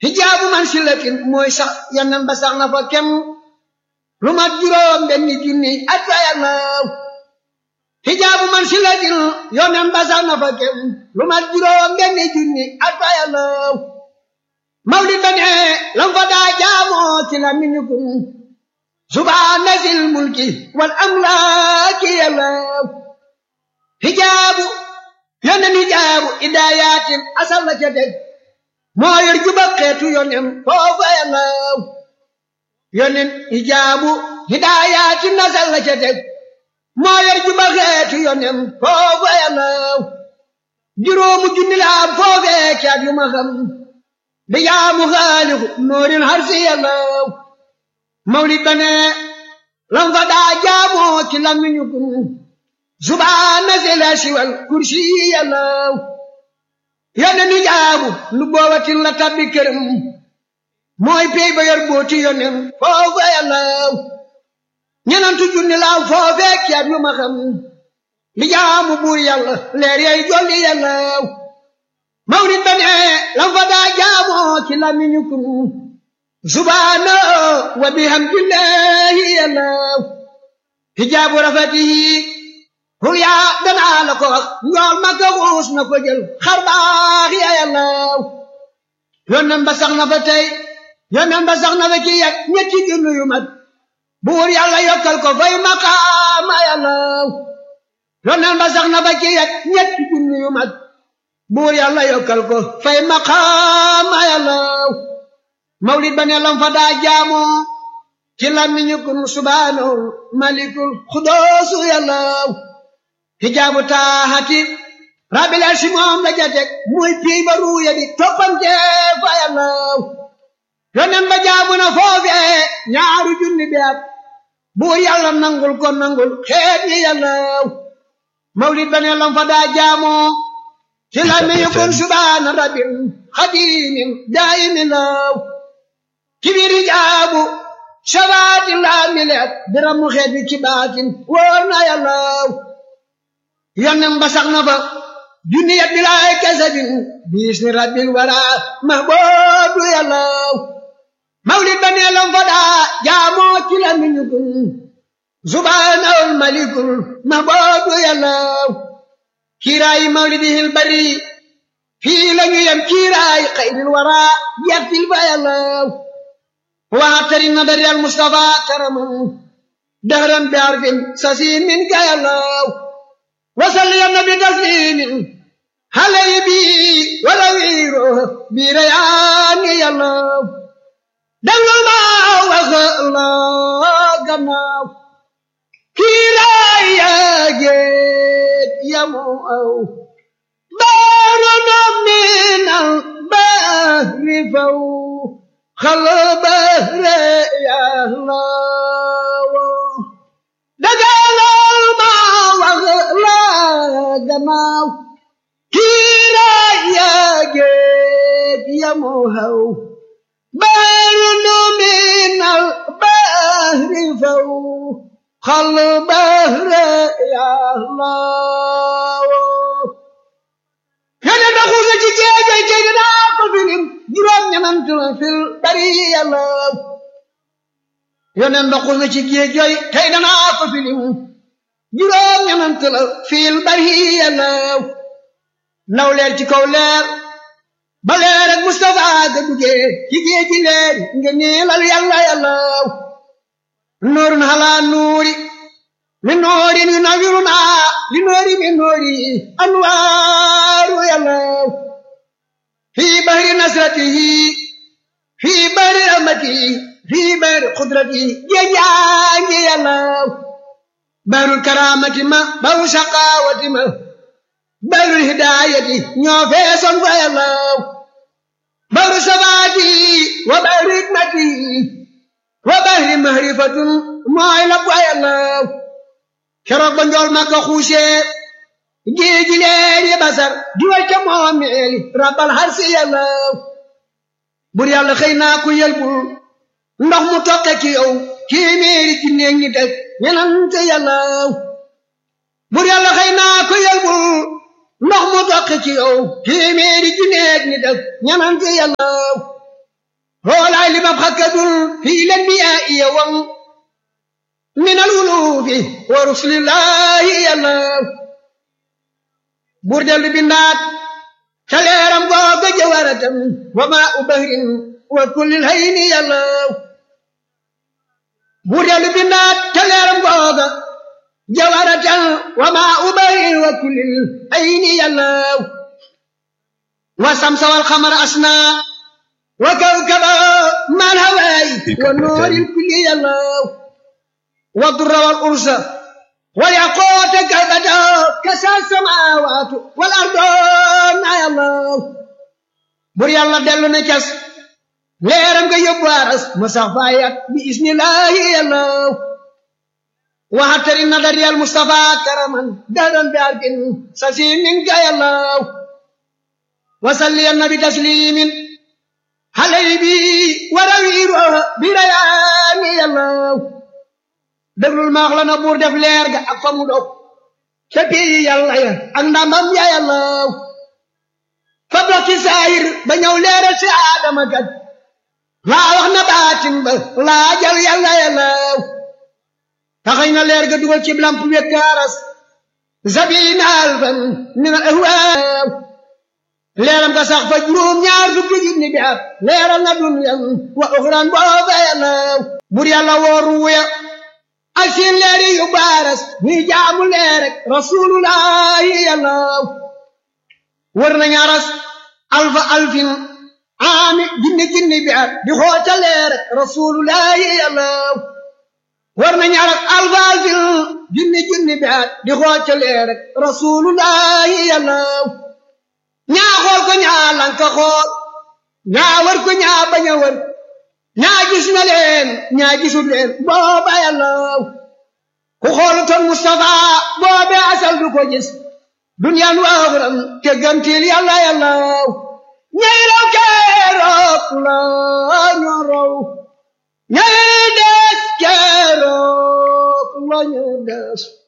hijaabu man silatin mooy sax yanan ba sax na fa kem lu mat juróom benni junni at fa yàllaw hijaabu man silatin yonen ba sax na fa kem lu mat juróom benni junni at fa yàllaw mawlid ba ne lam fa daa jaamoo ci la miñukum subhaana zil mulki wal amlaaki yàllaw hijaabu yonen hijaabu idaayatin asal la ca teg moo yor juba xeetu yonen foofa yàllaw yonen hijaabu hidaayatin asal la ca teg moo yor juba xeetu yonen foofa yàllaw juróomu junni la am foofee caat yu ma xam bi jaamu xaalixu noorin harsi yàllaw mawlid ba ne lam fa daa jaamoo ci lamiñu kun subhaana zil arsi wal kursi yàllaw yonen hijaabu lu boobatin la tabbi këram mooy pey ba yor booti yonen foofa yàllaw ñenantu junni laaw foofee caat yu ma xam li jaamu buur yàlla leer yay jolli yàllaw mawlid ba ne lam fa daa jaamoo ci lamiñu kun subhaana wa bihamdillahi yàllaw hijaabu rafatihi hu yaa danaa la ko wax njool ma ko xuus na ko jël xar baax ya yàllaw yonen ba sax na fa tey yonen ba sax na fa ci yet ñetti junni yu mat buur yàlla yokkal ko fay maqaama yàllaw yonen ba sax na fa ci yet ñetti junni yu mat buur yàlla yokkal ko fay maqaama yàllaw mawlid ba ne lam fa daa jaamoo ci làmmiñu kun subhaanahu malikul xudoosu yàllaw hijaabu taaxati rabbil arsi moom la jatek muy pii ba ruuya di toppante fa yàllaw yonen ba jaabu na foofee ñaaru junni bi at buur yàlla nangul ko nangul xeet yi yàllaw mawlid ba ne lam fa daa jaamoo ci làmmiñu kun subhaana rabbil xadimin daayimin law ci biir hijaabu shabaati laa mileet biramu xeet bi ci baatin wóor na yàllaw yonen ba sax na fa junniya bilaay kasabin biis ni rabbil wara mahboobu yàllaw mawlid ba nee lam fa daa jaamoo ci la miñu kun subhaanahul malikul mahboobu yàllaw kiiraayi mawlidihil bari fii la ñu yem kiiraayi xayril wara yertil fa yàllaw waatari nadari al mustafa karaman dahran bi arfin sasin min ka yàllaw وصل يا النبي تسليم علي بي ولا ويرو بريان يا الله دل ما وخلا كما كلا يا جيت يا مو بارنا من البحر فو خل بحر يا الله دجال ما وغلا gannaaw kiira yaa géej yamu haw baaru nu minal bahri faw xal bahre yàllaawo yone doxu na ci géejay tey dinaa ko filim juróom ñanant la fil bari yàllaaw yone doxu na ci géejay tey dinaa ko filim juróom ñanant la fiil bari yàllaw naw leer ci kaw leer ba leer ak Mustafa ga duggee ci géej gi leer nga niilal yàlla yàllaw nuurun halaa nuuri min noorin yu nawiruna li noori min noori anwaaru yàllaw fii bahri nasratihi fii bahri rahmatihi fii bahri qudratihi géej yaa ngi yàllaw بار الكرامة ما بار شقاوة ما بار الهداية نوفي صنفى الله بار سباتي وبار حكمتي وبار معرفة ما يلقى الله شرق بنجول ما كخوشي جيجي ليلي بصر جوال كمامي رب الحرس الله بر يالله خينا كو يلبل ndax mu toqe ci yow téeméeri ci néeg ñi teg ñenante yàllaaw bur yàlla xëy naa ko yelbul ndox mu toqe ci yow téeméeri ci néeg ñi teg ñenante yàllaaw hoolaay li mab xakkadul fii len bi yaa iya wam min al wulufi wa rusulillahi yàlla buur dellu bindaat ca leeram googa jawaratam wa maa u bahrin wa kullil hayni yàlla buur dellu bindaat ca leeram googa jawaratam wa maa u bahrin wa kullil hayni yàlla wa samsa wal xamara asna wa kawkaba mal hawaay wa nooril kulli yàlla wa durra wal ursa wal yaqoota kalbata kasa samawaatu wal ardoon ay allah bur yàlla dellu na cas leeram nga yóbbu aras ma sax faayat bi ismillahi yàlla waxatari nadari al mustafa karaman dadan bi arkin sasimin ka yàlla wasalli annabi taslimin halay bi warawiiro bi rayaani yàlla déglul maax la na buur def leer ga ak fa mu dog ca pii yàlla ya ak ndamam ya yàlla fa bokki saayir ba ñëw leeral si aadama kat laa wax na baatin ba laa jal yàlla yàlla taxañ na leer ga dugal ci lamp wekkaaras zabina alfan min al ahwaaw leeram ga sax fa juróom ñaar fukki junni bi at leeral na dunyan wa uxran booba yàlla bur yàlla wooru wuya ak seen leeri yu baaras ñuy jaamu leer rek rasulullahi yàlla wër nañu aras alfa alfin aami jinni jinni bi at di xoota leer rek rasulullahi yàlla wër nañu aras alfa alfin jinni jinni bi at di xoota leer rek rasulullahi yàlla ñaa xool ko ñaa lanka xool ñaa wër ko ñaa bañ a wër ñaa gis na leen ñaa gisul leen booba yàlla ku xoolutoon Mustafa boobe asal du ko gis duniyaan waaxuram te gantil yàlla yàlla ñay raw keroog la ñu raw ñay des keroog la ñu des